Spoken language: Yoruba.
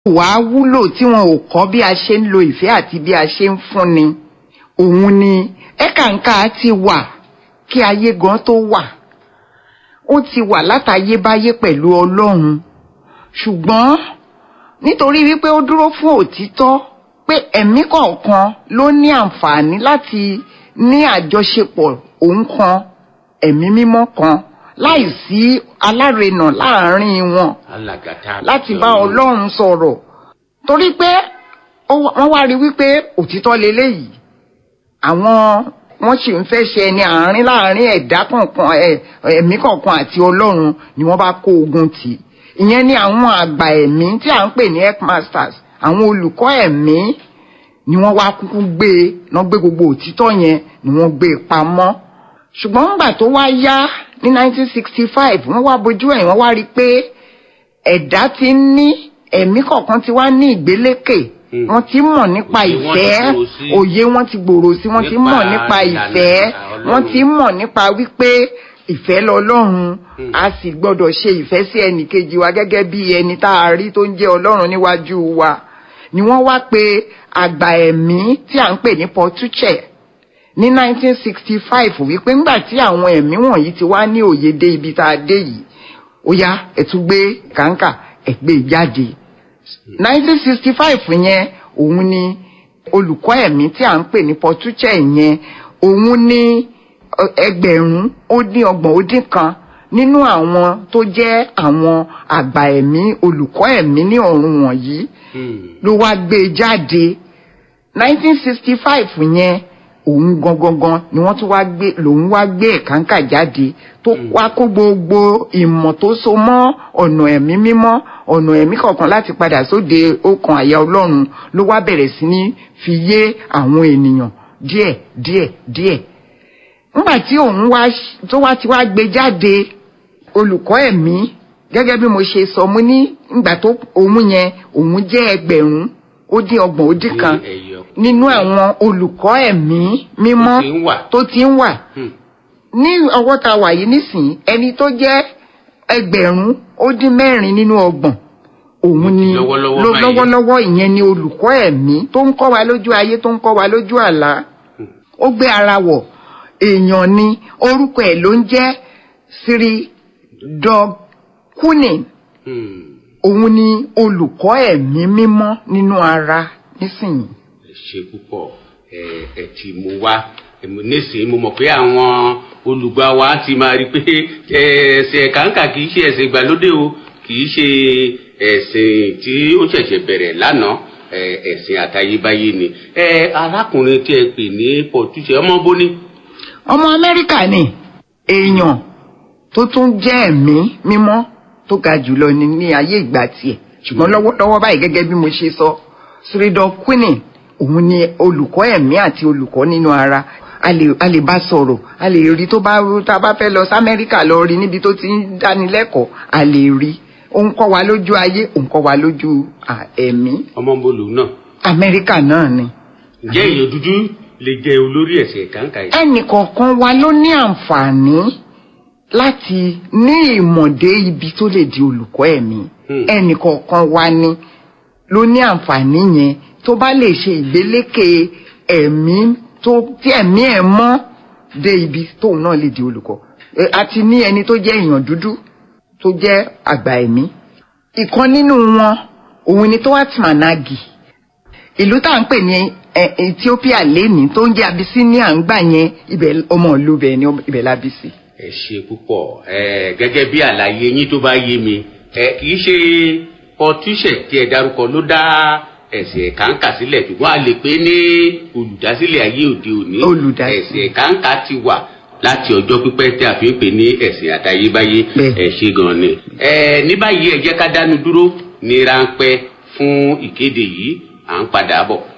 wàá wúlò tí wọn ò kọ́ bí a ṣe ń lo ìfẹ́ àti bí a ṣe ń fúnni òun ni ẹ̀kàǹkà ti wà kí ayé gan tó wà ó ti wà látayébáyé pẹ̀lú ọlọ́run ṣùgbọ́n nítorí wípé ó dúró fún òtítọ́ pé ẹ̀mí kọ̀ọ̀kan ló ní àǹfààní láti ní àjọṣepọ̀ òun kan ẹ̀mí mímọ́ kan láìsí alárinà láàárín wọn alàgàtà láti bá ọlọ́run sọ̀rọ̀ torí pé ó- wọ́n wá rí wípé òtítọ́ leléyìí àwọn wọ́n sì ń fẹ́ ṣe ẹni àárín láàárín ẹ̀dá kọ̀ọ̀kan ẹ̀- ẹ̀mí kọ̀ọ̀kan àti ọlọ́run ni wọ́n bá kó ogun tì ìyẹn ni àwọn àgbà ẹ̀mí tí à ń pè ní headmasters àwọn olùkọ́ ẹ̀mí ni wọ́n wá kúkú gbé e wọ́n gbé gbogbo òtítọ́ yẹn ni wọ́n gbé e pamọ́ ṣùgbọ́n nígbà tó wá yá ní 1965 wọ́n wá bojú ẹ̀ wọ́n wá rí i pé ẹ̀dá ti ń ní ẹ̀mí kọ̀ọ̀kan ti wá ní ìgbélékè Hmm. wọ́n ti mọ̀ nípa Òye wọn ti ìfẹ́ gbòòrò sí. òye wọn ti gbòòrò sí wọ́n ti Nípa mọ̀ nípa ìlànà ìfẹ́ Ọlọ́run. wọ́n ti mọ̀ nípa wípé ìfẹ́ lọ́lọ́run Hmm. a sì gbọ́dọ̀ ṣe ìfẹ́ sí ẹnì kejì wa gẹ́gẹ́ bí ẹni tá a rí tó ń jẹ́ ọlọ́run níwájú wa ni wọ́n wá pe àgbà ẹ̀mí tí à ń pè ní Portuche ní 1965 wípé ńgbà tí àwọn ẹ̀mí wọ̀nyí ti wá ní òye dé ibi tá a dé yìí ó yá ẹ tún gbé kàńkà ẹ gbé jáde 1965 yẹn òun ni olùkọ́ ẹ̀mí tí à ń pè ní Portuche yẹn òun ni ọ, ẹgbẹ̀rún ó dín ọgbọ̀n ó dín kan nínú àwọn tó jẹ́ àwọn àgbà ẹ̀mí olùkọ́ ẹ̀mí ní ọ̀run wọ̀nyí ló wá gbé e jáde 1965 yẹn òun gangan ni wọ́n tún wá gbé lòun wá gbé ẹ̀kánkà jáde tó wá kó gbogbo ìmọ̀ tó so mọ́ ọ̀nà ẹ̀mí mímọ́ ọ̀nà ẹ̀mí kọ̀ọ̀kan láti padà sóde ọkàn àyà ọlọ́run ló wá bẹ̀rẹ̀ sí ní fi yé àwọn ènìyàn díẹ̀ díẹ̀ díẹ̀ nígbà tí òun wá tó wá ti wá gbé jáde olùkọ́ ẹ̀mí gẹ́gẹ́ bí mo ṣe sọ mo ní ìgbà tó òun yẹn òun jẹ́ ẹgbẹ̀rún ó dín ọgbọ̀n ó dín kan nínú àwọn olùkọ́ ẹ̀mí mímọ́ Tó ti ń wà. tó ti ń wà ní ọwọ́ ta wà yìí nísìnyí ẹni tó jẹ́ ẹgbẹ̀rún ó dín mẹ́rin nínú ọgbọ̀n òun ni Lọ́wọ́lọ́wọ́ ló- báyìí. lọ́wọ́lọ́wọ́ ìyẹn ni olùkọ́ ẹ̀mí tó ń kọ́ wa lójú ayé tó ń kọ́ wa lójú àlá ó gbé ara wọ̀ èèyàn ni orúkọ ẹ̀ ló ń jẹ́ siri dog kunin òun ni olùkọ́ ẹ̀mí mímọ́ nínú ara nísìnyí. ẹ ṣe púpọ̀ ẹ ẹ ti mú wá Èmi nísìnyí mo mọ̀ pé àwọn olùgbà wa ti máa rí i pé ẹ, ẹ̀sìn kàńkà kì í ṣe ẹ̀sìn ìgbàlódé o kì í ṣe ẹ̀sìn tí ó ṣẹ̀ṣẹ̀ bẹ̀rẹ̀ lánàá ẹ, ẹ̀sìn àtayébáyé ni ẹ arákùnrin tí ẹ pè ní pọ̀túṣe ọmọ bóní. ọmọ amẹ́ríkà ni èèyàn tó tún jẹ́ ẹ̀mí mímọ́ tó ga jùlọ ní ní ayé ìgbà tiẹ̀ ṣùgbọ́n lọ́wọ́lọ́wọ́ báyìí gẹ́gẹ́ bí mo ṣe sọ sridor quinnin òun ni olùkọ́ ẹ̀mí àti olùkọ́ nínú ara a lè a lè bá sọ̀rọ̀ a lè rí tó bá tá a bá fẹ́ lọ sí amẹ́ríkà lọ rí níbi tó ti ń dánilẹ́kọ̀ọ́ a lè rí ó ń kọ́ wa lójú ayé ó ń kọ́ wa lójú à, ẹ̀mí ọmọ bolu náà amẹ́ríkà náà ni. ǹjẹ́ èèyàn dúdú lè jẹ olórí ẹ̀sìn kàńkà yìí. ẹnìkọ̀ọ̀kan wa ló ní àǹfààní láti ní ìmọ̀dé ibi tó lè di olùkọ́ ẹ̀mí Hmm. ẹnìkọ̀ọ̀kan wa ni ló ní àǹfààní yẹn tó bá lè ṣe ìgbélékè ẹ̀mí tó tí ẹ̀mí ẹ̀ mọ́ dé ibi tóun náà lè di olùkọ́ Ẹ, a ti ní ẹni tó jẹ́ èèyàn dúdú tó jẹ́ àgbà ẹ̀mí ìkan nínú wọn òun ni Towat Managi ìlú tá à ń pè ní ẹ, Ethiopia lẹ́ni tó ń jẹ́ Abyssinia ń gbà yẹn ibẹ̀ ọmọ ìlú bẹ̀ ni ibẹ̀ la bí sí. ẹ ṣe púpọ̀ ẹ gẹ́gẹ́ bí àlàyé yín tó bá yé mi ẹ kì í ṣe pọtúṣẹ tí ẹ dárúkọ ló dá ẹ̀sìn kàńkà sílẹ̀ ṣùgbọ́n a lè pè ní olùdásílẹ̀ ayé òde òní Olùdásílẹ̀. ẹ̀sìn kàńkà ti wà láti ọjọ́ pípẹ́ tí a fi ń pè ní ẹ̀sìn àtayébáyé Bẹ́ẹ̀. ẹ ṣe gan ni. ẹ ní báyìí ẹ jẹ́ ká dánu dúró ní ráńpẹ́ fún ìkéde yìí à ń padà bọ̀.